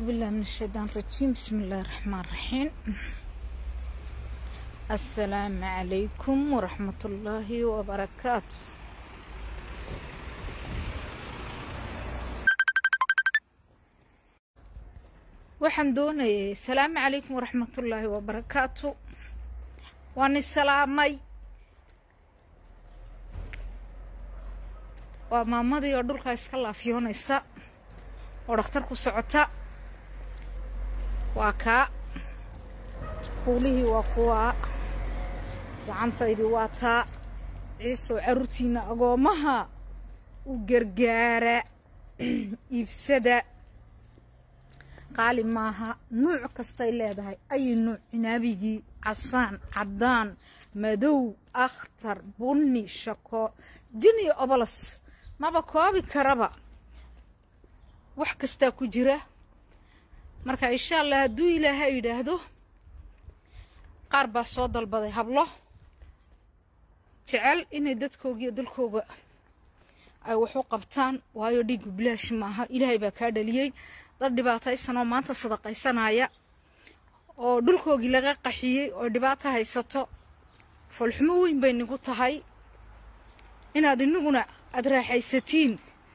بالله من الشيطان الرجيم بسم الله الرحمن الرحيم السلام عليكم ورحمة الله وبركاته waxaan doonayay asalaamu calaykum waraxmatullaahi wabarakaatu waan isalaamay waa maamadii oo dhulkaa iska laafiyoonaysa oo dhakhtar ku socota waa kaa kuulihii waa kuwaa gacantaydii waa taa ciisoo carruurtiina agoommaha u gargaara iibsada qaali maaha nuuc kastay leedahay ayi nuuc cinaabigii casaan caddaan madow akhtar bunni shako jin iyo obolos maba koobi karaba wax kastaa ku jira marka insha allah hadduu ilaaha yidhaahdo qaar baa soo dalbaday hablo jecel inay dadkooga iyo dalkooga ay wax u qabtaan waayo dhiiggu bilaash maaha ilaahay baa kaa dhaliyey dad dhibaataysanoo maanta sadaqaysanaya oo dhulkoogii laga qaxiyey oo dhibaato haysato foolxumo weyn bay nigu tahay inaad inaguna aada raaxaysatiin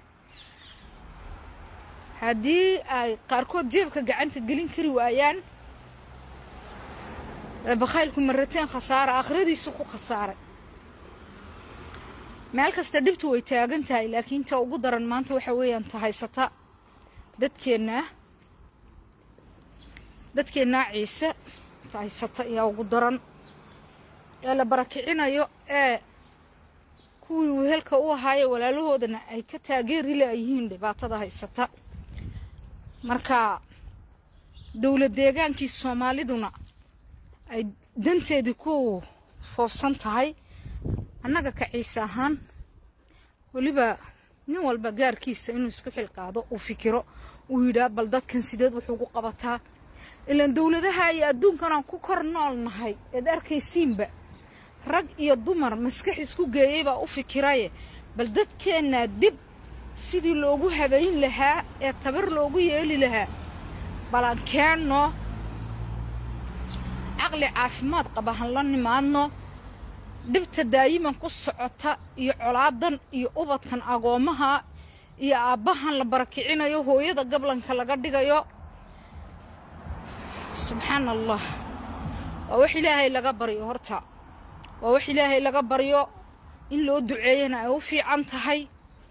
haddii ay qaarkood jeebka gacanta gelin kari waayaan bakhaylku marateen khasaara aakhiradiisu ku khasaaray meel kasta dhibtu way taagan tahay laakiin ta ugu daran maanta waxa weeyaan ta haysata dadkeennaa dadkeennaa ciise ta haysata ayaa ugu daran ee la barakicinayo ee kuwii wehelka u ahaaye walaalahoodana ay ka taageeri laayihiin dhibaatada haysata marka dowlad deegaankii soomaaliduna ay danteedii ku foofsan tahay annaga ka ciise ahaan weliba nin walba gaarkiisa inuu isku xilqaado uu fikiro uu yidhaah bal dadkan sideed wuxuu gu qabataa ilaan dowladaha iyo adduunkanaan ku kor nool nahay eed arkaysiinba rag iyo dumar maskax isku geeyey baa u fikiraye bal dadkeennaa dib sidii loogu habayn lahaa ee tabar loogu yeeli lahaa balan keenno caqli caafimaad qaba han la nimaadno dhibta daayiman ku socota iyo colaadan iyo ubadkan agoommaha iyo aabbahan la barakicinayo hooyada gablanka laga dhigayo subxaan allah waa wax ilaahay laga baryo horta waa wax ilaahay laga baryo in loo duceeyana ay u fiican tahay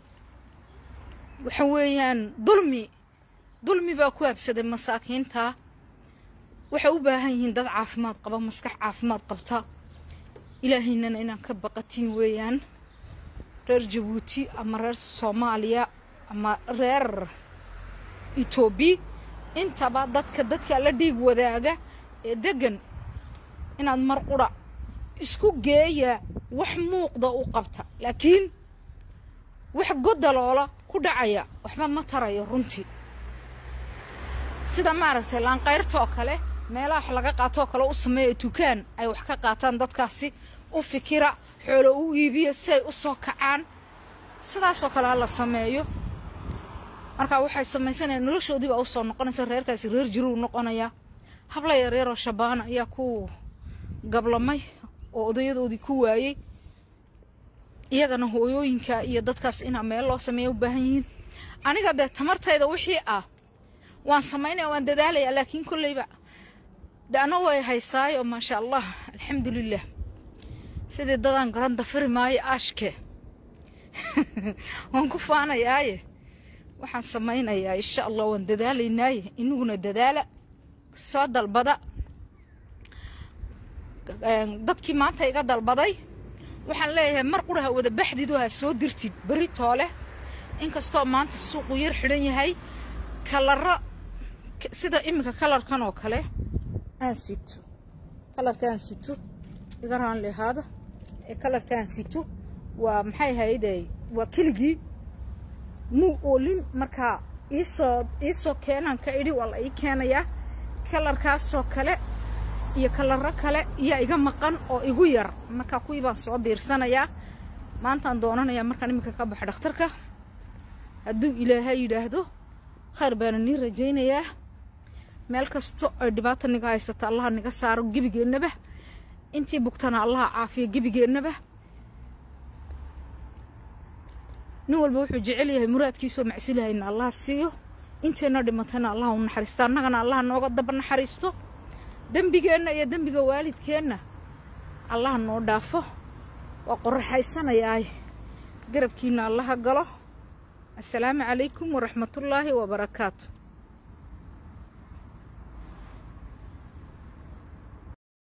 waxa weeyaan dulmi dulmi baa ku habsaday masaakiinta waxay u baahan yihiin dad caafimaad qaba maskax caafimaad qabta ilaahaynana inaan ka baqatiin weeyaan reer jabuuti ama reer soomaaliya ama reer etoobiya intaba dadka dadka la dhiig wadaaga ee deggan inaad mar qura isku geeya wax muuqda u qabta laakiin wax godaloola ku dhacaya waxba ma tarayo runtii sida maaragtay laanqayrtaoo kale meelaha wax laga qaatoo kale u sameeya dukaan ay wax ka qaataan dadkaasi u fikira xoolo u iibiya si ay u soo kacaan sidaasoo kale ha la sameeyo markaa waxay samaysanayaan noloshoodii baa usoo noqonaysa reerkaasi reer jiruu noqonayaa habla yareeroo shabaana ayaa ku gablamay oo odayadoodii ku waayey iyagana hooyooyinka iyo dadkaas inaa meel loo sameeya u baahan yihiin aniga dee tamartayda wixii ah waan samaynaya waan dadaalaya laakiin kolleyba de ana way haysaayo maasha allah alxamdulilah sidii dadaan garan dafiri maayo aashke waan ku faanayaaye waxaan samaynayaa insha allah waan dadaalaynaaye inaguna dadaala soo dalbada dadkii maanta iga dalbaday waxaan leeyahay mar qura ha wada baxdido ha soo dirtid berri toole inkastoo maanta suuqu yar xidhan yahay kalaro sida iminka kalarkan oo kale aan sito kalarka aan sito iga raan lehaada ee kalarka aan sito waa maxay hayday waa keligii muu oolin markaa iisoo iisoo keenaan ka idhi waa la ii keenayaa kalarkaasoo kale iyo kalaro kale iyaa iga maqan oo igu yar markaa kuwii baan soo biirsanayaa maantaan doonanayaa markaan iminka ka baxa dhakhtarka hadduu ilaahay yidhaahdo khayr baana nii rajaynayaa meel kasto ay dhibaata niga haysata allaha niga saaro gebigeennaba intii bugtana allaha caafiyo gebigeennaba nin walba wuxuu jecel yahay muraadkiisoo macsilahayna allaha siiyo inteenna dhimatana allaha u naxariisto annagana allaha nooga daba naxariisto dembigeenna iyo dembiga waalidkeenna allaha noo dhaafo waa qoraxaysanayaay garabkiina allaha galo assalaamu calaykum waraxmatullaahi wabarakaatu